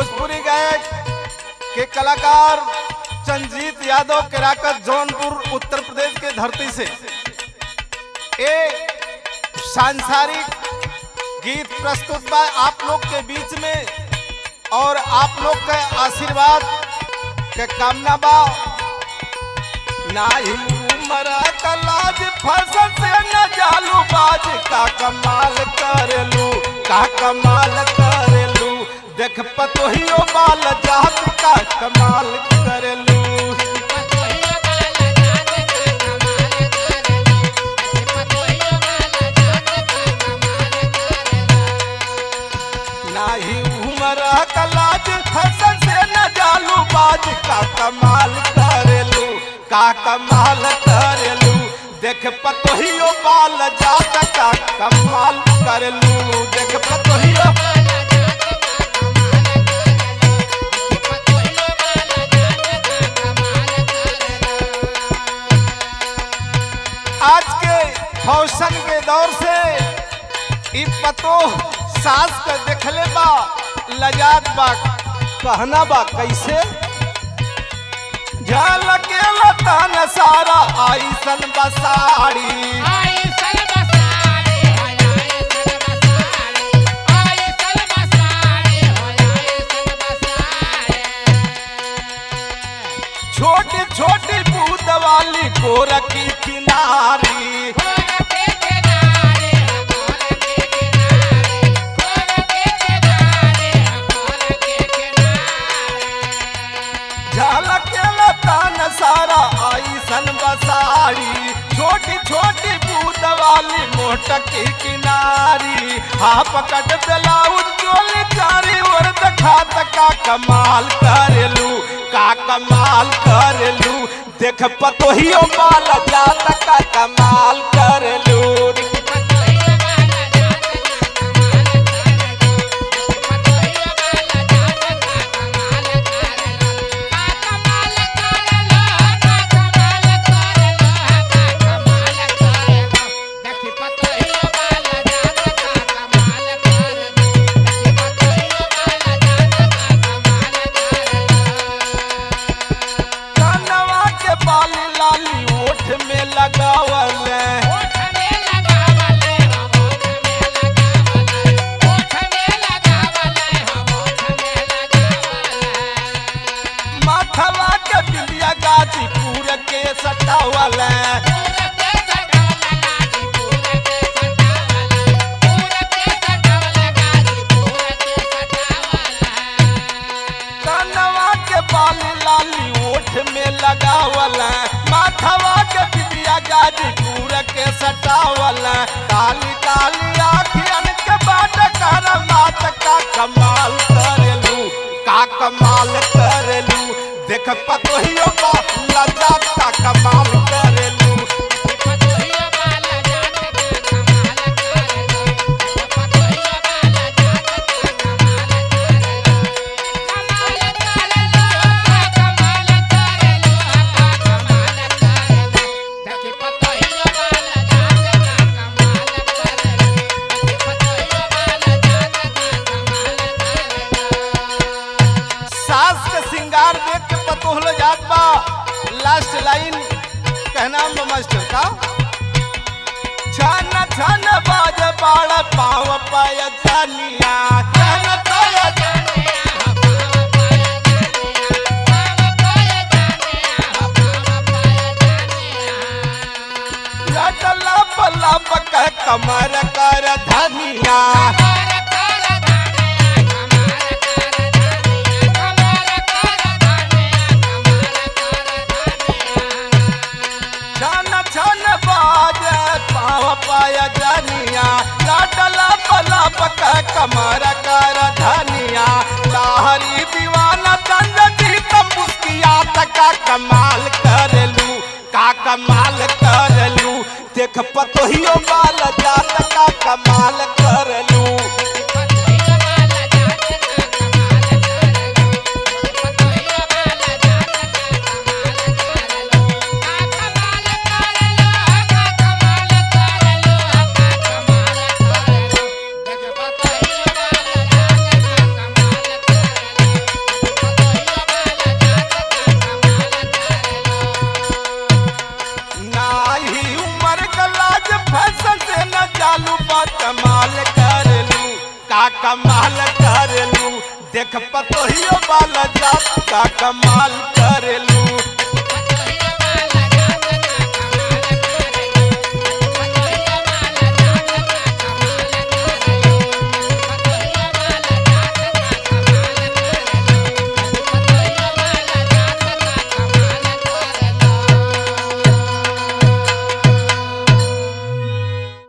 भोजपुरी गायक के कलाकार चंजीत यादव केराकत जौनपुर उत्तर प्रदेश के धरती से ए सांसारिक गीत प्रस्तुत बा आप लोग के बीच में और आप लोग के आशीर्वाद के कामना बा नाही उमर कलाज फसल से न जालू बाज का कमाल करेलू का कमाल करेलू देख पतोहियो बाल जात का कमाल करेलू नाही उमर कलाज फसल से न जालू बाज का कमाल करेलू का कमाल करेलू देख पतोहियो बाल जात का कमाल करेलू देख पतोहियो आज के फौशन के दौर से इ पतो सास के देखले बा लजात बा कहना बा कैसे झलके लतान सारा आईसन बसाड़ी छोटी छोटी बूंद वाली गोरखी किनारी झलके लतान सारा आईसन बसाड़ी छोटी छोटी बूंद वाली मोटकी किनारी हाँ पकड़ ब्लाउज चोली चारी और दिखात का कमाल करेलू का कमाल करेलू देख पतोहियो माल जात का कमाल करेलू कनवा के बाली लाली ओठ में लगावल माथवा के बिंदिया गाजीपुर के सटावल कनवा के बाली लाली ओठ में लगावल माथवा के बिंदिया गाजीपुर के सटावल काली काली आखियन के बाट कर मात का कमाल करेलू का कमाल करेलू देख पतोहियो बा लजा का कमाल करेलू सास के सिंगार देख के पतोहल जात बा लास्ट लाइन कहना बा मास्टर का छन छन बाज बाड़ पाव पाय जानिया छन छन लटला पल्ला पक कमर कर धनिया छन छन बाज पाव पाय जानिया लटला पल्ला पक कमर कर धनिया लाहरी दीवाना चंद जीत मुस्किया का कमाल करेलू का कमाल करेलू देख पतोहियो बाल जात का कमाल करेलू देख पतोहियो बाल जात का कमाल करेलू